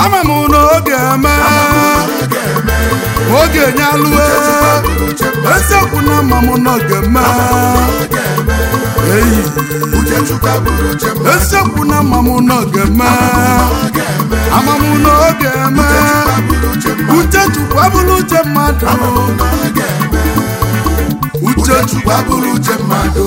ama m na oge eme oge nyalue eziokwu na ama m na oge eme eyi eziokwu na ama m na oge eme ama m na oge eme uche chukwu abụrụ uche mmadụ uche chukwu abụrụ uche mmadụ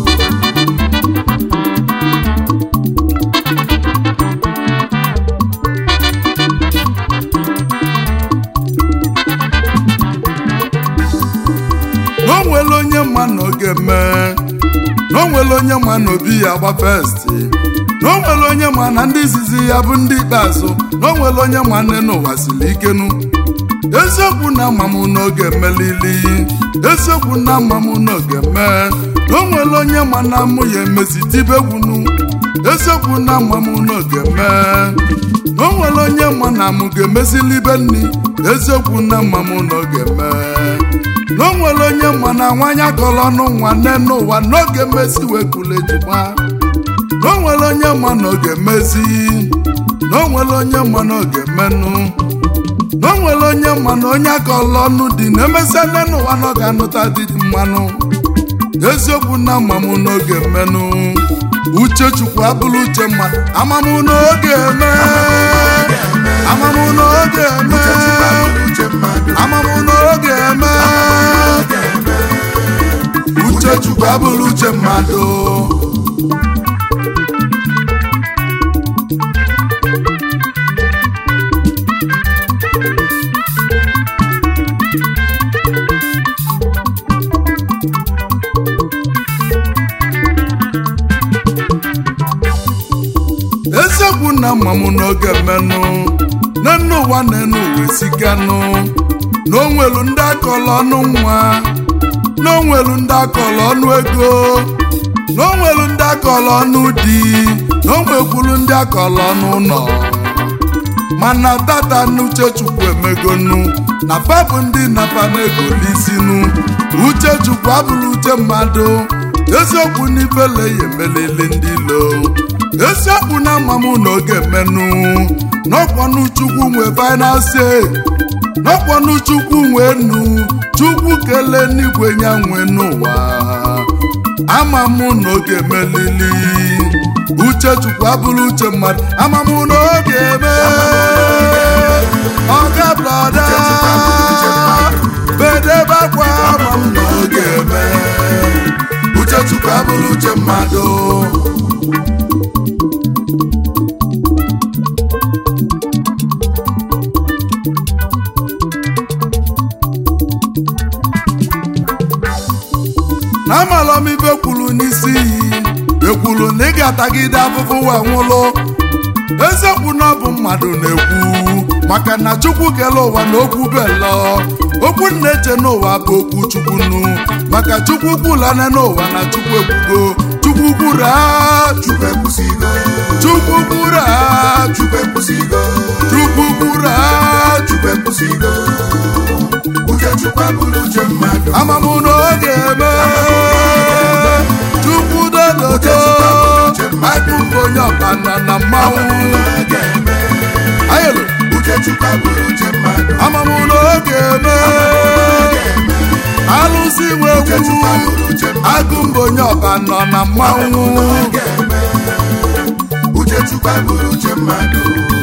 na o nwere onye ma na oge mee na o nwere onye ma na obi ya agba festi na o nwere onye ma na ndị izizi ya bụ ndị ikpeazụ na o nwere onye ma nne n'ụwa siri ikenu eziokwu na ama m n'oge melili eziokwu na ama m n'oge mee na o nwere onye ma na mụ ya emezi tibegwunu eziokwu na ama m n'oge mee na o nwere onye ma na mụ ga-emezili ibe nni eziokwu na ama m n'oge mee na o nwere onye ma na nwanyị akọrọ ọnụ nwanne n'ụwa n'oge mmezi wekula ejima na o nwere onye ma na oge mezi na o nwere onye ma na oge menụ na o nwere onye ma na onye akọrọ ọnụ dị na-emesịa nne n'ụwa na ọ ga-anụta dị mmanụ eziokwu na amam n'oge menụ uche chukwu abụrụ uche mmadụ amam n'oge eme amam n'oge eme amam n'oge eme uche chukwu abụrụ uche mmadụ eziokwu na mma m n'oge mmenụ n'enu ụwa na enu uwe sikanụ na onwelu ndị akọrọ ọnụ nwa na onwelu ndị akọrọ ọnụ ego na onwelu ndị akọrọ ọnụ di na onwekwulu ndị akọrọ ọnụ ụlọ mana tata n'uche chukwu emegonu na fabụ ndị napa na-egolisinu uche chukwu abụrụ uche mmadụ eziokwu n'ifele ya emelili ndị ilo eziokwu na ama m n'oge mmenụ n'ọkpọnụ chukwu nwe final say n'ọkpọnụ chukwu nwe nu chukwu kelee n'igwe nya nwe n'ụwa ama m n'oge melili uche chukwu abụrụ uche mmadụ ama m n'oge eme ọga blọda bedebe akwa ama m n'oge eme uche chukwu abụrụ uche mmadụ na amalọmibe kwuru n'isi iyi ekwuru na ị ga-atagide afụfụ wee nwụlụ eziokwu na ọ bụ mmadụ na-ekwu maka na chukwu kele ụwa na okwu belo okwu na-eche n'ụwa bụ okwu chukwunu maka chukwu kwulane n'ụwa na chukwu ekwugo chukwu kwuru a Chukwu ekwusigo chukwu kwuru a Chukwu ekwusigo chukwu kwuru a Chukwu ekwusigo uche Chukwu abụrụ uche mmadụ amamụ n'oge eme chukwu dododo akụkụ onye ọbana na mmanwụ N'oge eme ayelo uche Chukwu abụrụ uche mmadụ amamụ n'oge eme alụsị uche nwekwu Chukwu abụrụ uche mmadụ agụ mba onye ọbanọ na mmanwụ N'oge eme uche Chukwu abụrụ uche mmadụ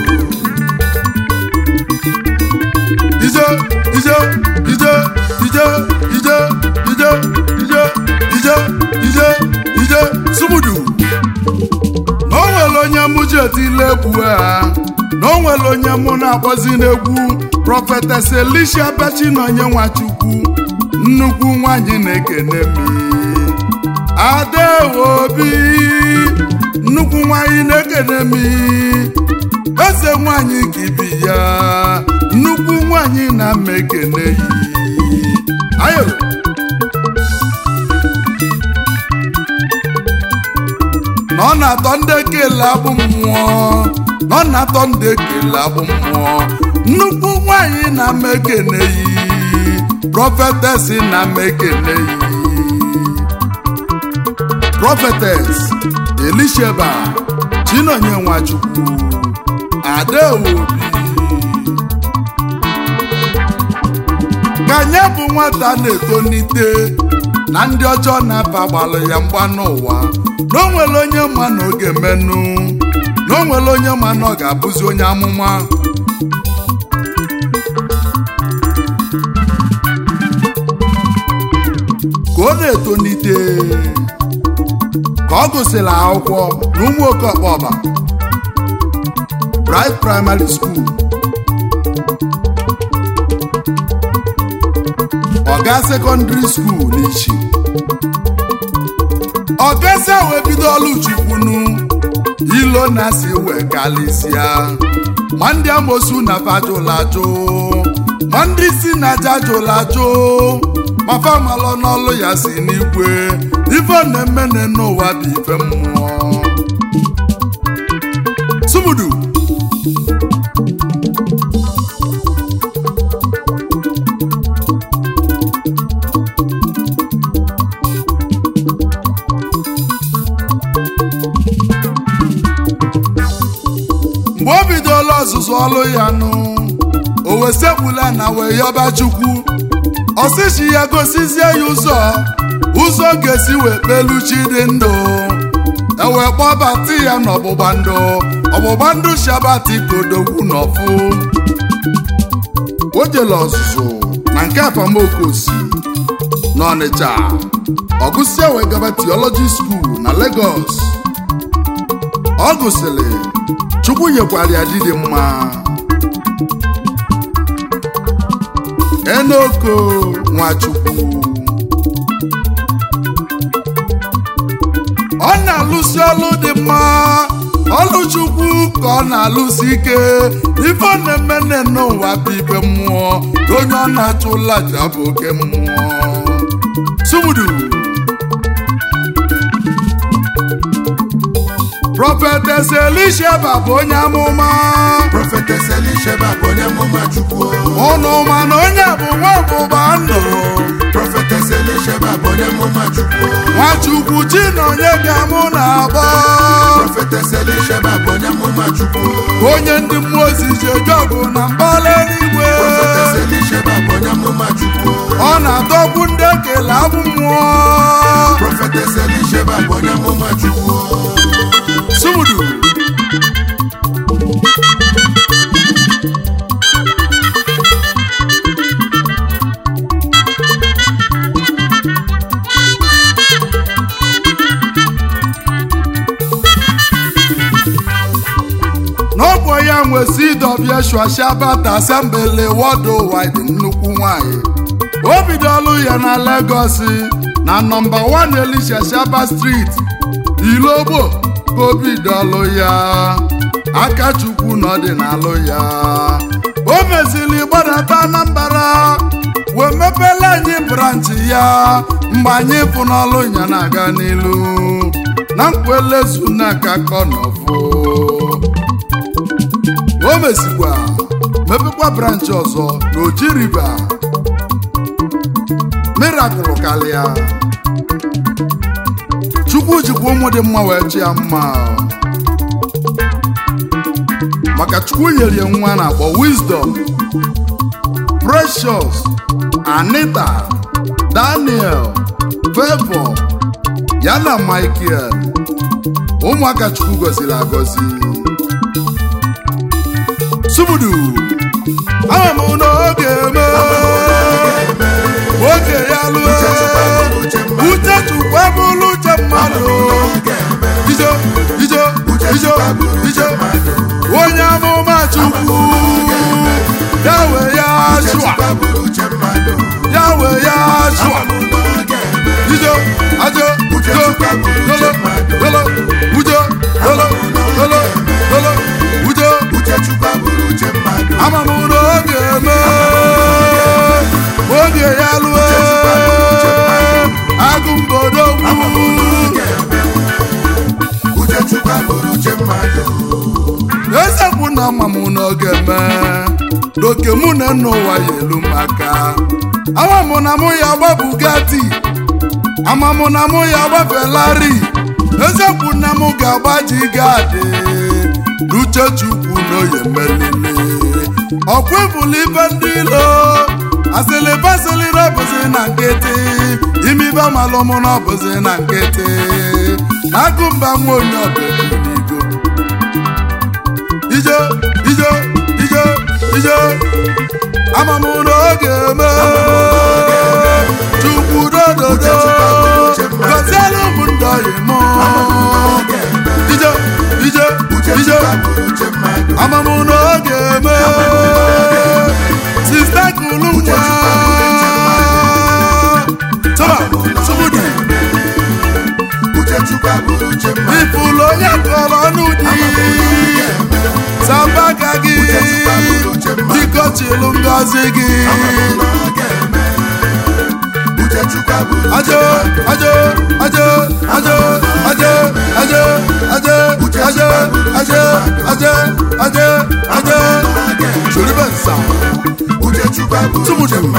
ije ije ije ije ije ije ije ije ije ije sumudu na o nwere onye mụ ji etile egwu a na o nwere onye mụ na-akpọzi n'egwu prọfetes elisha bechi na onye nwachukwu nnukwu nwanyị na-ekene m adewobi nnukwu nwanyị na-ekene m eze nwanyị ka ibi ya nnukwu nwanyị na-ama ekene yi ayo na ọ na-atọ ndị ekele abụ mmụọ na ọ na-atọ ndị ekele abụ mmụọ nnukwu nwanyị na-ama ekene yi prọfetes na-ama ekene yi prọfetes elisheba chinonye nwachukwu adaobi ka nye bụ nwata na-etonite na ndị ọjọọ na-aba gbalụ ya mgba n'ụwa na o nwere onye ma na ọ ga-emenụ na o nwere onye ma na ọ ga-abụzi onye amụma ka ọ na-etonite ka ọ gụsịrị akwụkwọ na ụmụ okeọkpọba Bright Primary School Ọga Secondary School n'ichi ọgazi wee bido ọlụ chukwunu ilo na si wee kalịsịa ma ndị amosu na fajụla ajụ ma ndị si na aja jụla ajụ ma famalọ n'ọlụ ya si n'igwe ife na-emene n'ụwa bụ ife mmụọ sumudu mgbe o bidola ọzụzụ ọlụ ya nụ o wesebula na wee yọba chukwu ọsịchi ya gosizie ya ụzọ ụzọ ga-esi wee kpelu chi dị ndụ ewee kpọbata ya n'ọgbụgba ndụ ọgbụgba ndụ shabati kodogwu n'ọfụ o jele ọzụzụ na nke apamokosi n'ọnịcha ọgụsịa wee gaba tiọlọji skuul na Lagos ọ gụsịrị chukwu nyekwara ya di dị mma enoko nwachukwu ọ na-alụsi ọlụ dị mma ọlụ chukwu ka ọ na-alụsi ike ife ọ na-eme n'ụwa bụ ibe mmụọ ka onye ọ na-achụ ụlaja bụ oke mmụọ sumudu Prophetess Elisheba bụ onye amụma Prophetess Elisheba bụ onye amụma Chukwu. ụnụ ma na onye bụ nwa ọgbụgba ndụ Prophetess Elisheba bụ onye amụma Chukwu. Nwachukwu chi na onye ka mụ na-agba Prophetess Elisheba bụ onye amụma Chukwu. onye ndị mmụọ ozi ji eje ọgụ na mbala eluigwe Prophetess Elisheba bụ onye amụma Chukwu. ọ na-adọgbu ndị ekele abụ mmụọ Prophetess Elisheba bụ onye amụma Chukwu. sumudu n'ọgwụ ya nwe CW Shuashaba Assembly Worldwide nnukwu nwanyị o bidolu ya na Lagos na nọmba 1 Elisha Shaba Street Ilogbo ka o bidolu ya Akachukwu na ọdịnalụ ya o mezili gbadata Anambra wee mepela anyị branchi ya mgbe anyị pụ n'ọlụ ya na-aga n'ilu na nkwelezu na kakọ nọfụ o mesikwa mepekwa branchị ọzọ n'Oji River mirakụl karịa Chukwu jikwa ụmụ dị mma wee chi ya mma maka Chukwu nyere ya nwa na-akpọ Wisdom Precious Anita Daniel Favour ya na Michael ụmụaka Chukwu gọziri agọzi Sumudu ama m n'oge eme oge ya lụọ uche chukwu ebụlụ uche mmadụ ijo ijo ijo ijo onye amụma chukwu ya wee ya shụa ya wee ya shụa ijo ajo jo lolo lolo ujo lolo lolo lolo ujo ama m n'oge eme oge ya lụọ agụ mgbodogwu ezekwu na ama m n'oge eme n'oke mụ na nna ụwa ya elu maka ama m na mụ ya gba Bugatti ama m na mụ ya gba Ferrari ezekwu na mụ ga-agba jigadi n'uche chukwu n'oye melile ọkwa ịbụla ibe ndị ilo asịlịba asịlịra bụzi na nkịtị imibe malụmụ na ọbụzi na nkịtị na agụmba nwa onye ọbụligo ijo ijo ijo ijo amamụ n'oge eme chukwu dododo gọzielu ụmụ ndị ọyị mụ ijo ijo ijo amamụ n'oge eme sista kulu nwa tọba tụbụdị ifulu onye kọrọ ọnụ dị sambaka gị biko chilu ngozi gị ajo ajo ajo ajo ajo ajo ajo ajo ajo ajo ajo ajo choribe nsa tụmụdị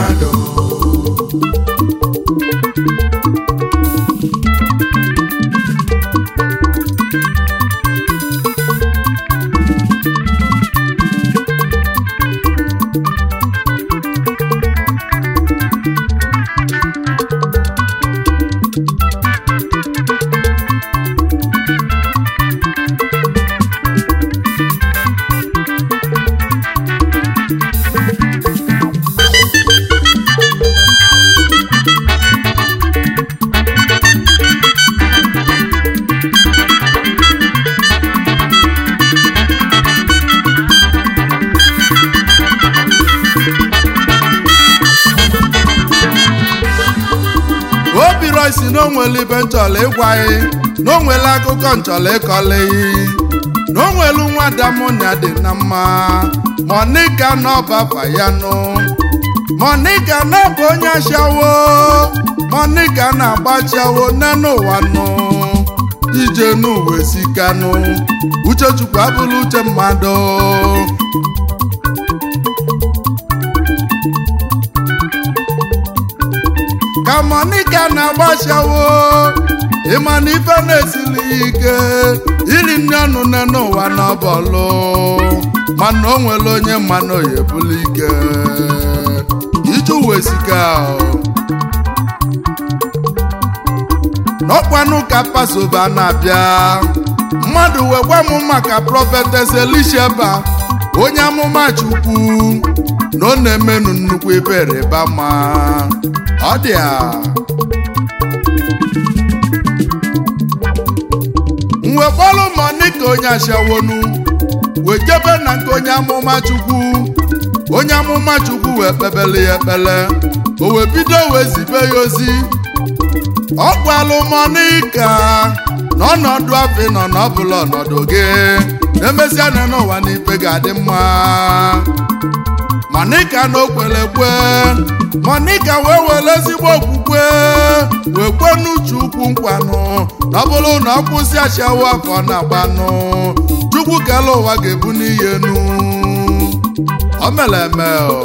obi roisi na onwere ibe nchọla ịgwaghị na onwere akụkọ nchọla ịkọleghị na onwelu nwa damonia dị na mma monika n'ọbafa ya nụ monika na-bụ onye ashawo monika na-agbachiawo nne ụwa nụ ije n'uwe sikanụ uchechukwu abụrụ uche mmadụ ka monika na-agbashawo ịma na ife na-esili ike iri nne ọnụ nne n'ụwa n'ọbọlụ mana o nwere onye mmanụ ya ebulu ike ije uwe sika n'ọkwanụ ka pasoba na-abịa mmadụ wee gwa m maka prọfetes elisheba onye amụma chukwu na ọ na-emenụ nnukwu ebere bama ọ dị a mgbe kpọlụ monika onye ashawonu wee jebe na nke onye amụma chukwu onye amụma chukwu wee kpebele ya ekpele o wee bido wee zibe ya ozi ọ gwalụ monika na ọnọdụ afọ nọ n'ọbụla ọnọdụ gị emesịa na n'ụwa n'ife ga-adị mma monika na okwere ekwe monika wee were ezigbo okwukwe wee kwe n'uche ukwu nkwanụ na ọ bụrụ na ọ kwụsị ashawo afọ na-agbanụ chukwu kele ụwa ga-ebu n'ihe nu o mere eme o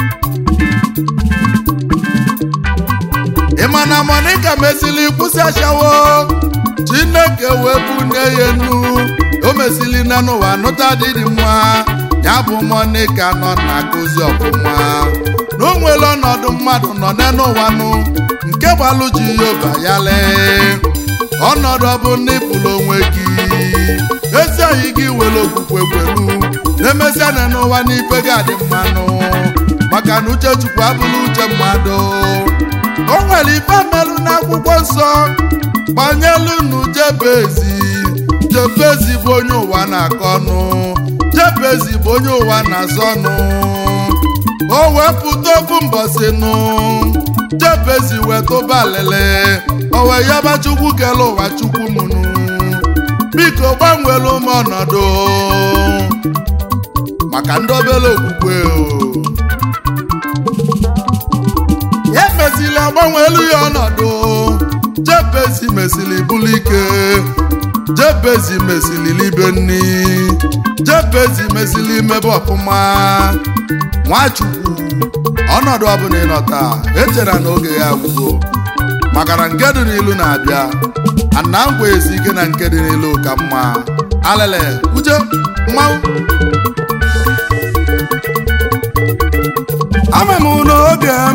ị ma na monika mesịrị kwụsị ashawo chineke wee bunye ya enu o mesịrị na n'ụwa nụta dị dị mma ya bụ monika nọ na-akụzi ọfụma na o nwere ọnọdụ mmadụ nọ n'ụwa nụ nke gbalụ jehova ya lee ọnọdụ ọ bụ na ịpụrụ onwe gị ezi oyi gị were okwukwe kwelu na-emesịa na n'ụwa n'ife ga-adị mmanụ maka na uche chukwu abụrụ uche mmadụ o nwere ife melụ n'akwụkwọ nsọ gbanyelu nu jebezi jebezi bụ onye ụwa na-akọ ọnụ jebezi bụ onye ụwa na-azọ ọnụ o wepụta ofu mbọsị nụ jebezi wee tụba alele o wee yaba chukwu kele ụwa chukwu mụnụ biko gbanwelu m ọnọdụ maka ndị obere okwukwe o emezila gbanwelu ya ọnọdụ jebezi mesili bụlụ ike jebezi mesili libe nni jebezi mesili imebe ọfụma nwachukwu ọnọdụ ọbụla ịnọ taa echera na oge ya agwụgo maka na nke dị n'ilu na-abịa ana ngwa esi ike na nke dị n'ilu ka mma alele uche mmanwụ ama m n'oge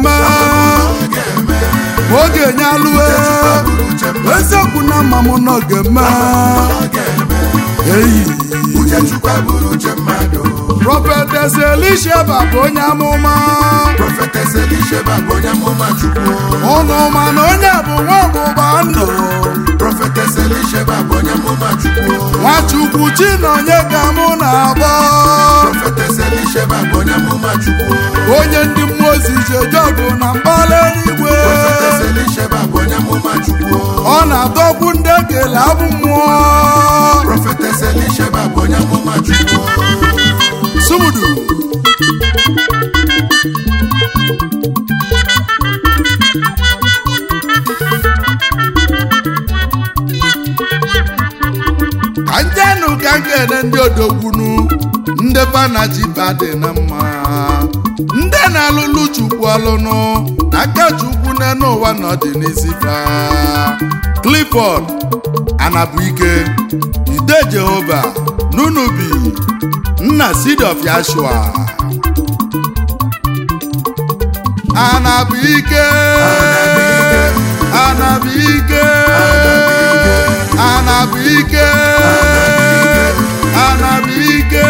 ga-enye alụe bụrụ uche mmadụ eziokwu na mma m nọ ga-eme ọ ga-eme eyi uche chukwu bụrụ uche mmadụ prọfetes elisheba bụ onye amụma prọfetes elisheba bụ onye amụma chukwu ụnụ ma na onye bụ nwa ọgbụgba ndụ prọfetes elisheba bụ onye amụma chukwu nwachukwu chinonye ka mụ na-agba prọfetes elisheba bụ onye amụma chukwu onye ndị mmụọ ozi ji eje ọgụ na mbara eluigwe prọfetes elisheba bụ onye amụma chukwu ọ na-adọkwu ndị ekele abụ mmụọ prọfetes elisheba bụ onye amụma chukwu sumudu ka njenụ ka nkene ndị odogbunu ndị banaji badị na mma ndị na-alụlụ chukwu ọlụnụ na aka chukwu n'elu ụwa nọdị n'isi fa clifford anabuike ide jehova nunubi nna seed of yashua anabuike anabuike anabuike anabuike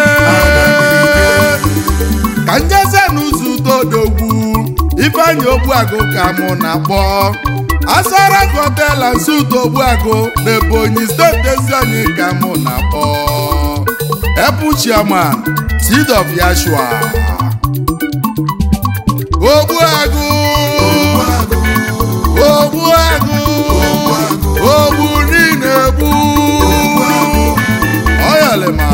ka njeze n'ụzọ udodogwu ifeanyị ogbuagụ ka mụ na-akpọ asara gotela nsụdo ogbuagụ n'ebonyi steeti ezi anyị ka mụ na-akpọ epu chairman seed of yashua ogbuagụ ogbuagụ ogbu niile egbu oyalema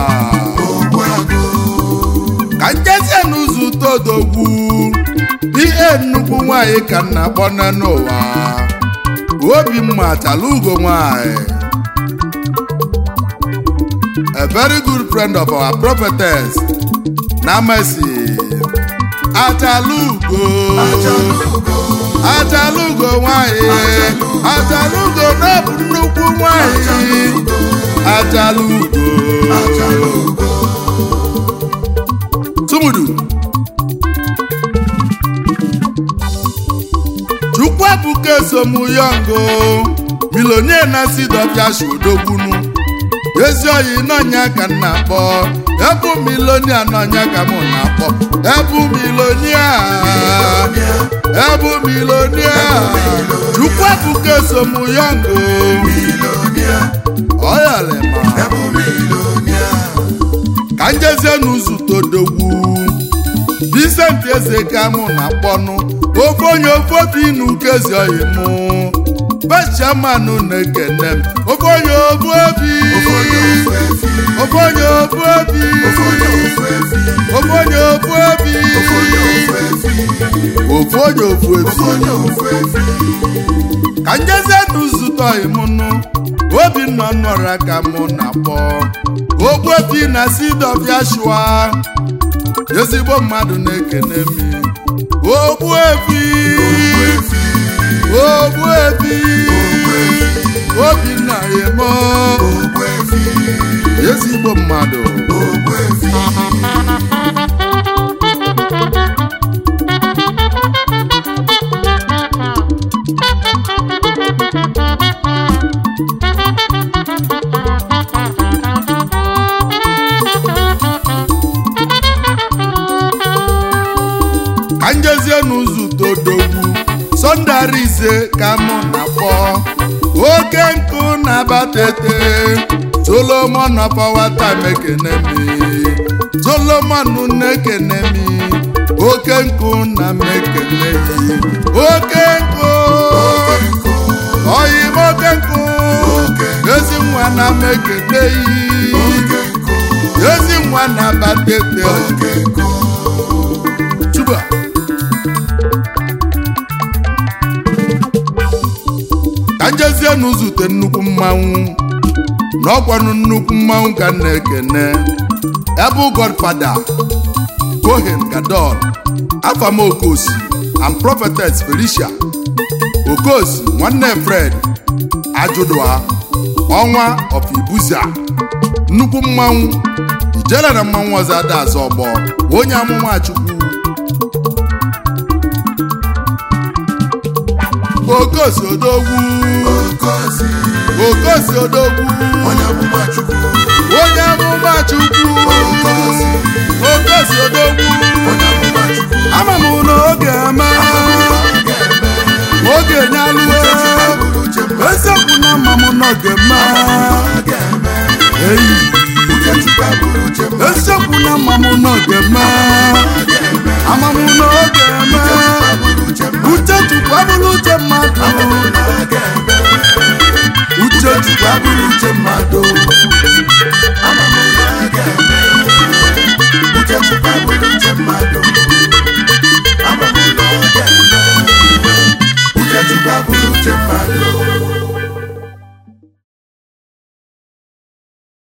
ka njezie n'ụzọ todogwu ihe nnukwu nwanyị ka nna akpọ n'ụwa obi mma chala ugo nwanyị a very good friend of our prophetess na mercy achalugo achalugo nwanyị achalugo n'ọbụ nnukwu nwanyị achalugo tumudu chukwuebuka esomuyongo milonie na sidọfiashi odogbunu ezi oyi n'ọnya ka m na-akpọ ebu milonia n'ọnya ka m na-akpọ ebu milonia ebu milonia chukwuebuka esomuyongo oyalema ka njezie n'ụzọ todogwu Vincent eze ka mụ na-akpọnụ ofe onye ofe obi n'ukezi oyi mụ bechamanụ na-ekene m ofe onye ofu obi ofe onye ofu obi ofe onye ofu obi ofe onye ofu efi ka njezie n'ụzụta oyi mụnụ obinna nọrọ ka mụ na-akpọ ogbuefi na seed of yashua ezigbo mmadụ na-ekene m ogbuefi ogbuefi obinna yemo ezigbo mmadụ ka njezie n'ụzọ todogwu sọnde ise ka mụ na-akpọ oke nkụ na-abatete solomon ọfọwata mekenemi solomon na-ekenemi oke nkụ na mekeneyi oke nkụ oyim oke nkụ ezi nwa na mekeneyi ezi nwa na-abatete chuba ka njezie n'ụzute nnukwu mmanwụ na ọkwanụ nnukwu mmanwụ ka m na-ekene ebe godfada kohen gadol afam okosi and prophetess felicia okosi nwanne fred ajụdụa ọnwa of ibuza nnukwu mmanwụ ijele na mmanwụ ọzọ ada azọ ọgbọ onye amụma chukwu okosi odogwu okosi okosi odogwu onye amụma chukwu onye amụma chukwu okosi okosi odogwu onye amụma chukwu ama m na oge eme ga-eme oge nyaluo bụrụ uche mmadụ eziokwu na mma m n'oge eme ga-eme eyi uche chukwu abụrụ uche mmadụ eziokwu na mma m n'oge eme ga-eme ama m na oge eme abụrụ uche mmadụ uche chukwu abụrụ uche mmadụ ga-eme uche chukwu abụrụ uche mmadụ ama m na ga-eme uche chukwu abụrụ uche mmadụ